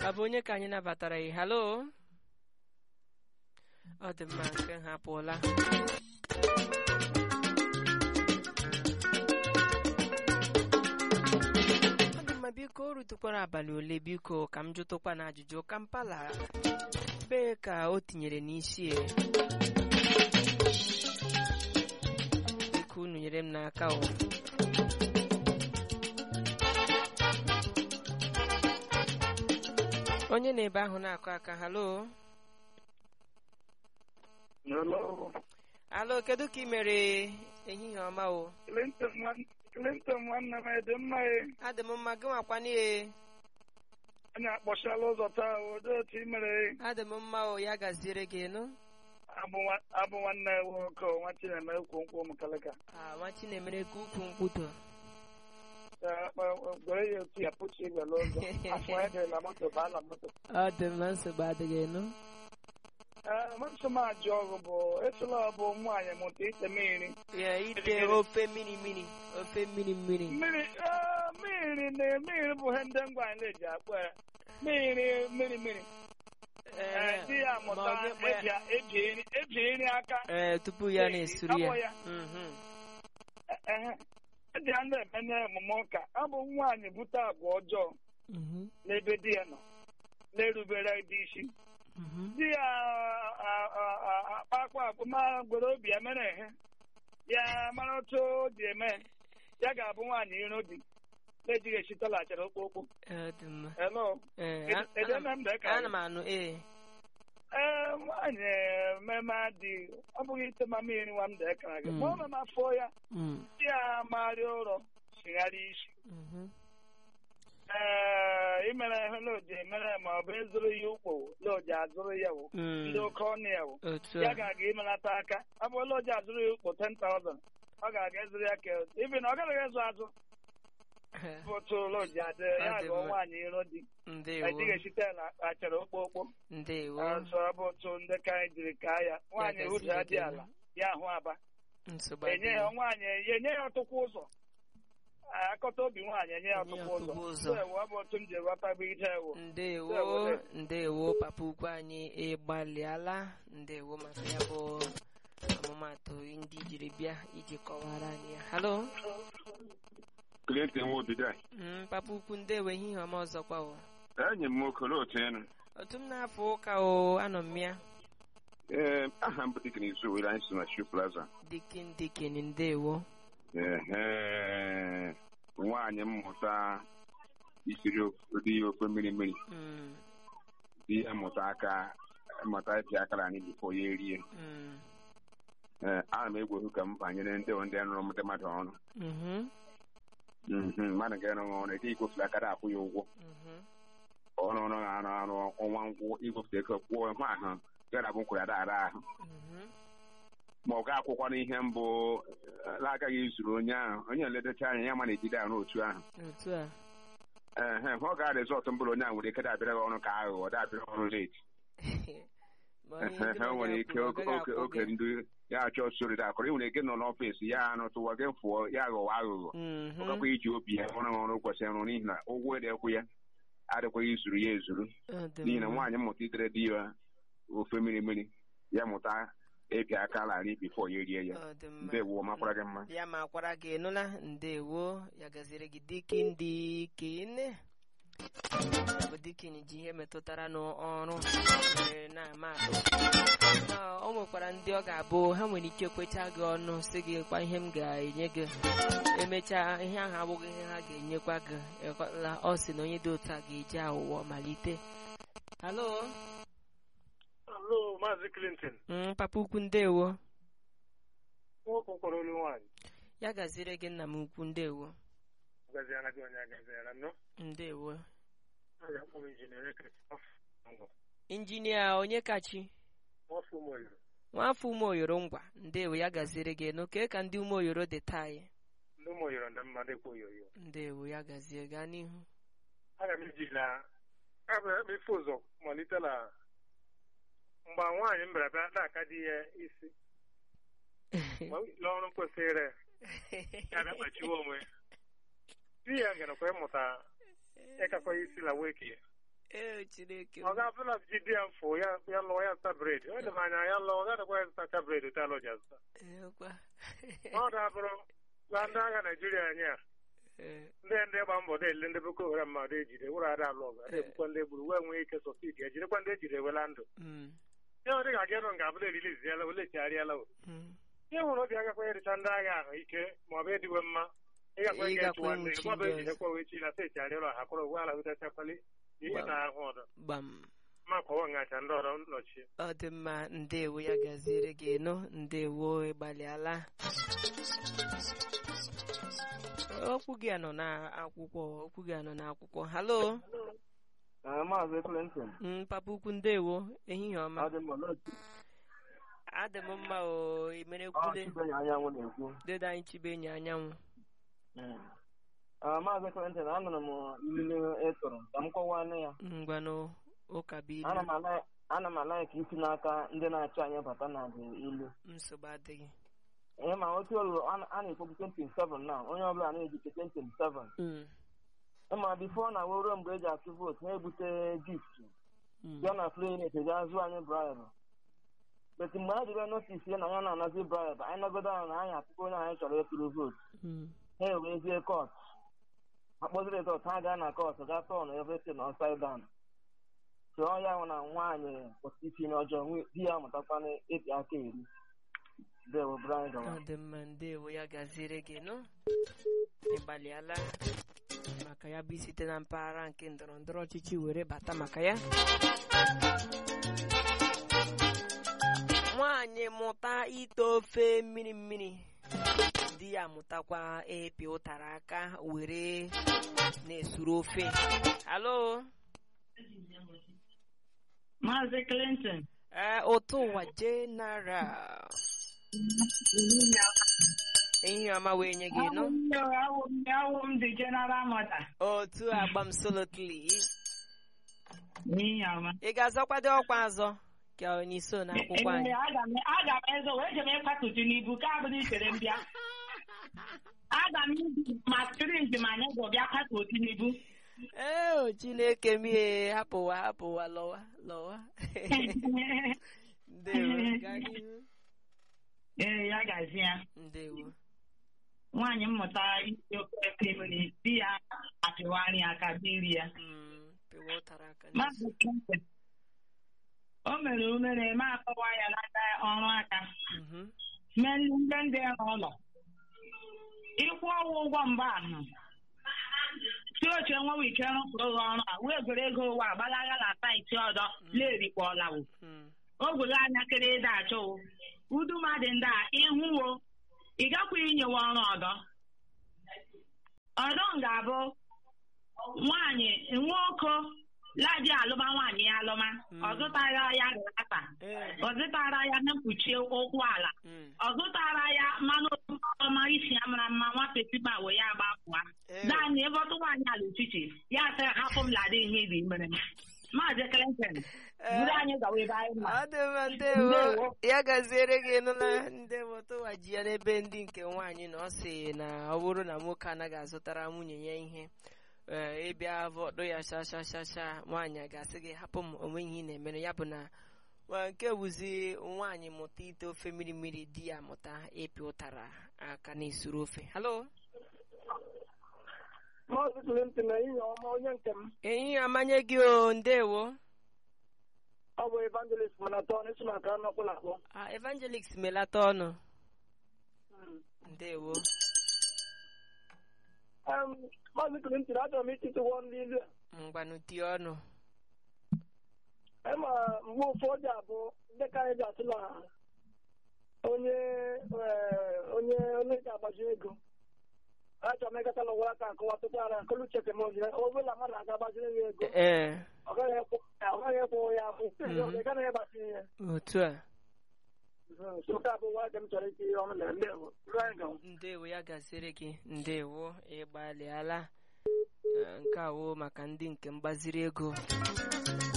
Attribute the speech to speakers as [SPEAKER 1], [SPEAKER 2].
[SPEAKER 1] ọ bụ onye ka anyị nabatara ị halo ọ dị mma nke ha apụọla ọ dị mma biko o rutukwara abalị ole biko ka m jụtụkwa na ajụjụ kampala ebee ka o tinyere n'isi e biko unu nyere m n'aka o onye na-ebe ahụ na-akụ aka halo
[SPEAKER 2] Hello.
[SPEAKER 1] alo kedu ka ị mere ehihie ọma o
[SPEAKER 2] Clinton nwan- Clinton nwanne m dị mma e.
[SPEAKER 1] adị m mma gị nwakwana e
[SPEAKER 2] anyị akpọchala ụzọ taa odo otu i mere
[SPEAKER 1] adị m mma o ya gaziere gị nụ
[SPEAKER 2] abụ nwa- abụ nwanne ya nwoke o, nwa Chineme ekwu nkwụ mkalịka
[SPEAKER 1] Ah, nwa chinemere ka ukwu mkpudo
[SPEAKER 2] Ya, kpa- gwere ya otu ya pụchi igwele ụzọ afọ ya dị na moto baa na moto
[SPEAKER 1] ọ dị mma nsogbu adịghị nụ
[SPEAKER 2] Ee, mmasị m ajụ ọgụ bụ esila ọ bụ nwaanyị mụta ite mmiri
[SPEAKER 1] ya ite ofe mmiri mmiri ofe mmiri mmiri
[SPEAKER 2] mmiri ee, mmiri na mmiri bụ ihe ndị ngwa anyị na-eji akpọ ya mmiri mmiri mmiri Ee, di ya
[SPEAKER 1] ma
[SPEAKER 2] mụta
[SPEAKER 1] ọ gị kpọ ya-
[SPEAKER 2] eji eji eri- eji eri aka
[SPEAKER 1] ee tupu ya
[SPEAKER 2] Ee,
[SPEAKER 1] na-esuru ya
[SPEAKER 2] abụ ya.
[SPEAKER 1] Mhm.
[SPEAKER 2] Ehe. eji a na-eme emume ụka ọ bụ nwaanyị bute agwa ọjọọ
[SPEAKER 1] Mhm.
[SPEAKER 2] n'ebe di ya nọ na-erubere di isi
[SPEAKER 1] Mhm.
[SPEAKER 2] di ya a- a- a- akpakpa akpụ ma gwere obi ya mere ehe ya mara otu o ji eme ya ga-abụ nwaanyị iro di na-ejighị echitọlachara okpokpo
[SPEAKER 1] Ọ dị mma
[SPEAKER 2] elo
[SPEAKER 1] Ee,
[SPEAKER 2] Ede-
[SPEAKER 1] a-
[SPEAKER 2] ede
[SPEAKER 1] ana
[SPEAKER 2] na
[SPEAKER 1] m-
[SPEAKER 2] m dee ka
[SPEAKER 1] ana m anụ ee
[SPEAKER 2] ee nwaanyị ememe adị ọ bụghị ite mama iri nwa m dee kara gị
[SPEAKER 1] Mm.
[SPEAKER 2] ma ọ nọ n'afọ ya
[SPEAKER 1] Mm.
[SPEAKER 2] di ya marịa ụrọ chigharịa isi
[SPEAKER 1] Mhm.
[SPEAKER 2] ee imere ihe loji emere ma ọ bụ ịzụrụ ya ukpo loji azụrụ ya wụ
[SPEAKER 1] Mm.
[SPEAKER 2] ndị oke ọnụ ya wụ
[SPEAKER 1] otu
[SPEAKER 2] ya
[SPEAKER 1] a
[SPEAKER 2] ga-aga imelata aka ọ bụ loji azụrụ ya ukpo 10,000 ọ ga-aga ịzụrụ ya ka ibi na ọ gaghị ịzụ azụ bụ otu loji adị ya
[SPEAKER 1] Ọ dị
[SPEAKER 2] gụọ
[SPEAKER 1] mma.
[SPEAKER 2] nwaanyị iro di
[SPEAKER 1] ndewo
[SPEAKER 2] ejighị esite na achara okpokpo
[SPEAKER 1] ndewo
[SPEAKER 2] ọzọ ọ bụ otu ndị ka anyị jiri kaa ya nwaanyị
[SPEAKER 1] gasị
[SPEAKER 2] ụjọ
[SPEAKER 1] gị
[SPEAKER 2] dị
[SPEAKER 1] dị
[SPEAKER 2] ala ya ahụ aba
[SPEAKER 1] nsogbu
[SPEAKER 2] enye ya
[SPEAKER 1] adịghị
[SPEAKER 2] nwaanyị ya enye ya ọtụkwa ụzọ akọta obi nwaanyị enye ya
[SPEAKER 1] Enye ya
[SPEAKER 2] ọtụkwa ụzọ
[SPEAKER 1] ọtụkwa ụzọ.
[SPEAKER 2] So, ọ bụ otu m ji ghọtagbu ihe ewu
[SPEAKER 1] ndewo
[SPEAKER 2] Ndewo.
[SPEAKER 1] ndewo papa ukwu anyị ịgbalịala ndewo maka ya bụ ọmụmatụ ndị jiri bịa iji kọwara anyị ya halo
[SPEAKER 3] Clinton Nwobido a.
[SPEAKER 1] Mm, papa ukwu ndewo ehihie ọma ọzọkwa o
[SPEAKER 3] enyi m nwoke olee otu ịnụ
[SPEAKER 1] otu m na-afọ ụka o anọ m ya
[SPEAKER 3] ee aha m bụ Dikin Izu were anyị si na Shoe Plaza
[SPEAKER 1] dikin dikin ndewo
[SPEAKER 3] ehe nwaanyị mmụta isiri ụdị ya ofe mmiri mmiri
[SPEAKER 1] Mm,
[SPEAKER 3] di ya mụta aka mụta ịpị akara anyị bifo ya erie
[SPEAKER 1] mm,
[SPEAKER 3] ee ana m egwu ohu ka m banyere ndị ndị rụrụ ndị mmadụ ọrụ
[SPEAKER 1] mhm,
[SPEAKER 3] Mhm, mmadụ ga-arụ ọrụ ede igwefula akara akwụ ya ụgwọ
[SPEAKER 1] mhm,
[SPEAKER 3] ọrụ ọrụ arụ arụ ọnwa ngwụ igwefute ego kwụọ hụ ahụ gara bụ nkwụrụ ada ara ahụ
[SPEAKER 1] mhm.
[SPEAKER 3] ma ọ ga-akwụkwọ n'ihe mbụ eh, agaghị izuru onye ahụ onye nledocha anya ya ma na-ejide arụ otu ahụ
[SPEAKER 1] otu a
[SPEAKER 3] ehe hụ ga rizọtụ mbụrụ onye ahụ nwere ike dabịara gị ọrụ ka aghụghọ dabịara ọrụ leti
[SPEAKER 1] Ma onye
[SPEAKER 3] ha
[SPEAKER 1] gị na
[SPEAKER 3] nwere
[SPEAKER 1] ya
[SPEAKER 3] ike
[SPEAKER 1] kwuru, ọ
[SPEAKER 3] oge
[SPEAKER 1] gaghị
[SPEAKER 3] oge
[SPEAKER 1] akwụ
[SPEAKER 3] oge
[SPEAKER 1] gị.
[SPEAKER 3] ndị ya achọ sori da akọrọ ị nwere ike nọ n'ọfịs ya anụ tụwa gị fụọ ya aghụghọ aghụghọ
[SPEAKER 1] Mhm,
[SPEAKER 3] ọ gakwa iji obi ya ọrụ ọrụ kwesịrị ịrụ n'ihi na ụgwọ edekwu ya adịkwaghị izuru ya ezuru
[SPEAKER 1] ọ dị
[SPEAKER 3] n'ihi na
[SPEAKER 1] mma.
[SPEAKER 3] nwaanyị mmụta itere di ya ofe mmiri mmiri ya mụta ịpịa aka larị bifo ya erie ya
[SPEAKER 1] ọ dị mma
[SPEAKER 3] ndewo makwara gị mma
[SPEAKER 1] ya ma kwara gị nụla ndewo ya gaziri gị dikin dikin ya bụ dikin ji ihe metụtara n'ọrụ were na-ama atụ Ma o nwekwara ndị ọ ga-abụ ha nwere ike kwecha gị ọnụ si gị kwa ihe m ga-enye gị emechaa ihe ahụ abụghị ihe ha ga-enyekwa gị ịghọtala ọ sị na onye dị otu a ga-eji aghụghọ malite halo
[SPEAKER 2] alo maazị Clinton
[SPEAKER 1] Mm, papa ukwu ndewo
[SPEAKER 2] nwoke kwara olu nwaanyị
[SPEAKER 1] ya gaziri gị nna m ukwu ndewo
[SPEAKER 2] gaziara gị onye agaziara nnọọ
[SPEAKER 1] ndewo
[SPEAKER 2] a ga-akpọ m injinia
[SPEAKER 1] injinia onye kachi
[SPEAKER 2] nwafọ ụmụoyoro
[SPEAKER 1] nwafọ umeoyoro ngwa ndewo ya gaziri gị n'oke ka ndị umeoyoro dị taa ya
[SPEAKER 2] ndị ụmụoyoro ndị mmadụ ekwe oyoyo
[SPEAKER 1] ndewo ya gazie gaa n'ihu
[SPEAKER 2] aga m iji na abụ ife ụzọ malite na mgbe nwaanyị m bịara bịa na-aka di ya isi n'ọrụ kwesịrị ya bịa kpachiwe onwe di ya garakwa ịmụta ịkakwa isi na weki
[SPEAKER 1] ee chineke
[SPEAKER 4] ọ ga-abụ na ji di ya mfụ ya ya lụọ ya zụta bred o dị m anya ya lụọ ọ gadịkwa ya zụtacha bred otu alụ ji azụta
[SPEAKER 1] Ekwa.
[SPEAKER 4] ọ dabụrụ na ndị agha naijiria anyị a
[SPEAKER 1] Ee,
[SPEAKER 4] ndị ndị gba mbọ na-ele ndị boko haram mmadụ ejide wụrụ ada alụ ọgụ ada egbukwa ndị egburu wee nwee ike sọsidi ejidekwa ndị ejide ewela ndụ
[SPEAKER 1] mm,
[SPEAKER 4] ihe ọ dị ka gịnụ ga-abụla eriliziela ole chigharịala o
[SPEAKER 1] mm.
[SPEAKER 4] ihe hụrụ obi agakwa ericha ndị agha ahụ ike ma ọ bụ ediwe mma ịgakwa ike
[SPEAKER 1] Ịgakwa
[SPEAKER 4] chụwa ndị
[SPEAKER 1] ịnwụchi
[SPEAKER 4] ma ọ bụ
[SPEAKER 1] ndị
[SPEAKER 4] ejidekwa wee chi na sechigharịala ha kwụrụ ụgwọ ala hụtachakwali ihe
[SPEAKER 1] Gbam.
[SPEAKER 4] na ahụ ọdọ
[SPEAKER 1] gbam
[SPEAKER 4] ma kọwa ngacha ndị ọrụ nnọchi
[SPEAKER 1] ọ dị mma ndewo ya gaziere gị nụ ndewo ịgbalịala okwu gị a nọ n'akwụkwọ okwu gị a nọ n'akwụkwọ halo
[SPEAKER 5] Maazị Clinton,
[SPEAKER 1] Mm, papa ukwu ndewo ehihie ọma
[SPEAKER 5] ọ dị mma n'otu
[SPEAKER 1] adị m mma o imere
[SPEAKER 5] ọ
[SPEAKER 1] kwude
[SPEAKER 5] Chibenye anyanwụ na-ekwu.
[SPEAKER 1] dede anyị chibe enyi anyanwụ
[SPEAKER 5] Ah, Maazị Clinton, anụrụ m ilu ị tụrụ ka m kọwanụ ya.
[SPEAKER 1] ngwanụ ụka bụ
[SPEAKER 5] Ana
[SPEAKER 1] ilu
[SPEAKER 5] m ala- ana m ala ka isi n'aka ndị na-achị anyị bata na bụ ilu.
[SPEAKER 1] nsogbu adịghị
[SPEAKER 5] Ihe ma otu olu a na- a na-ekwu 27 na onye ọbụla na-ejike 27.
[SPEAKER 1] Mm,
[SPEAKER 5] Ịma bifo na wee ruo mgbe eji atụ vootu na-ebute gift
[SPEAKER 1] mm,
[SPEAKER 5] bịa na klinik eji azụ anyị bribe. Bet mgbe a jiri notis ya na ya na-anazi bribe, anyị nọgodo anya na anyị atụkwa onye anyị chọrọ ịtụrụ vootu.
[SPEAKER 1] mm.
[SPEAKER 5] ha ewezie kọt akpọziri kọt ha gaa na kọt gaa tọn everything upside down tụọ ya hụ na nwaanyị kwụsị isi n'ọjọọ nwe- di ya mụtakwana ịpị aka eri dewo brian gawa
[SPEAKER 1] ọ dị mma ndewo ya gaziere gị nụ ịgbalịala maka ya bụ site na mpaghara nke ndọrọ ndọrọ ọchịchị were bata maka ya nwaanyị mụta ite ofe mmiri mmiri di ya mụtakwa ịpị ụtara aka were na-esuru ofe halo
[SPEAKER 6] Maazị Clinton.
[SPEAKER 1] ee ụtụ ụwa general ihe ọma wee nye gị nụ
[SPEAKER 6] Awụ m awụ m dị General Mother.
[SPEAKER 1] otu agbam solotli
[SPEAKER 6] N'ihi ọma.
[SPEAKER 1] ị ga-azọkwado ọkwa azọ ka onye iso na akwụkwọ anyị
[SPEAKER 6] Ee, aga m aga m ezo wee jem ịkwatutu n'ibu ka abụ n'ichere m bịa. Aga m ibi ma sprint ma anyị bụ bịa kwatutu n'ibu.
[SPEAKER 1] ee o chineke m ihe hapụwa hapụwa lọwa lọwa ndewo gaa n'ihu
[SPEAKER 6] Ee, ya gazi ya.
[SPEAKER 1] ndewo
[SPEAKER 6] Nwaanyị mmụta isi ofe mmiri di ya apịwarị aka biri ya.
[SPEAKER 1] Mm, pịwa ụtara aka n'isi.
[SPEAKER 6] Maazị Clinton. O mere umere ma akọwa ya n'aka ọrụ aka.
[SPEAKER 1] Mhm.
[SPEAKER 6] mee ndị ndị ụlọ ịkwụ ọgwụ ụgwọ mgbe ahụ si oche nwewe ike rụpụrụ gị ọrụ a wee gwere ego ụwa agbalaga na saịtị ọdọ lerikpọlawo
[SPEAKER 1] Mm,
[SPEAKER 6] ogwele anya kere ịda achọwo udu mmadụ ndị a ịhụwo ị gakwa inyewe ọrụ ọdọ ọdọ ga-abụ nwaanyị nwoke laji alụma nwaanyị ya alụma
[SPEAKER 1] Mm.
[SPEAKER 6] ọ zụtara ya rata
[SPEAKER 1] ee,
[SPEAKER 6] ọ zụtara ya mkpuchi ụkwụ ala
[SPEAKER 1] mm,
[SPEAKER 6] ọ zụtara ya mmanụ ọma isi ya mara mma nwa petipa wee ya gbapụa
[SPEAKER 1] ee.
[SPEAKER 6] naanị ebe ọtụ nwaanyị ala uchichi ya sị hapụ m lada ihe ibi mere m maazị Clinton buru anyị gawa ebe anyị ma
[SPEAKER 1] ọ dị mma ndewo
[SPEAKER 6] Ndewo.
[SPEAKER 1] ya gaziere gị nụla ndewo tụwa ji ya n'ebe ndị nke nwaanyị na ọ sị na ọ bụrụ na nwoke anaghị azụtara nwunye ya ihe ee, ịbịa vọdụ ya shashashasha nwaanyị a ga-asị gị hapụ m onwe ihe ị na-emere ya bụ na wa nke wuzi nwaanyị mụta ite ofe mmiri mmiri di ya mụta ịpị ụtara aka na-esuru ofe halo
[SPEAKER 2] Maazị Clinton na ihe ọma onye nke m
[SPEAKER 1] enyi amanye gị o ndewo
[SPEAKER 2] ọ bụ evangelist mana tọn isi maka anụ ọkpụla akpọ
[SPEAKER 1] Ah, evangelist melata ọnụ ndewo
[SPEAKER 2] Em, Maazị Clinton achọrọ m ịtụtụwo ndị ilu
[SPEAKER 1] ngwanụ tie ọnụ
[SPEAKER 2] ema mgbe ụfọdụ abụ ndị ka anyị ji atụ na onye eh, onye onye ga-agbazi ego achọrọ m ịgata n'ụwa aka akọwa tupu ara nkolu cheke m ozi ọbụla mmadụ aga agbaziri ya ego
[SPEAKER 1] ee
[SPEAKER 2] ọ gaghị ekwu ọ gaghị ekwu ya afụ
[SPEAKER 1] Mhm.
[SPEAKER 2] ị gaghị ịgbazinye ya
[SPEAKER 1] otu a
[SPEAKER 2] so nke a bụ nwa dị m chọrọ iti ọnụ na ndewo ruo anyị gawa
[SPEAKER 1] ndewo ya gaziere gị ndewo ịgbalịala Eh, nke a wo maka ndị nke mgbaziri ego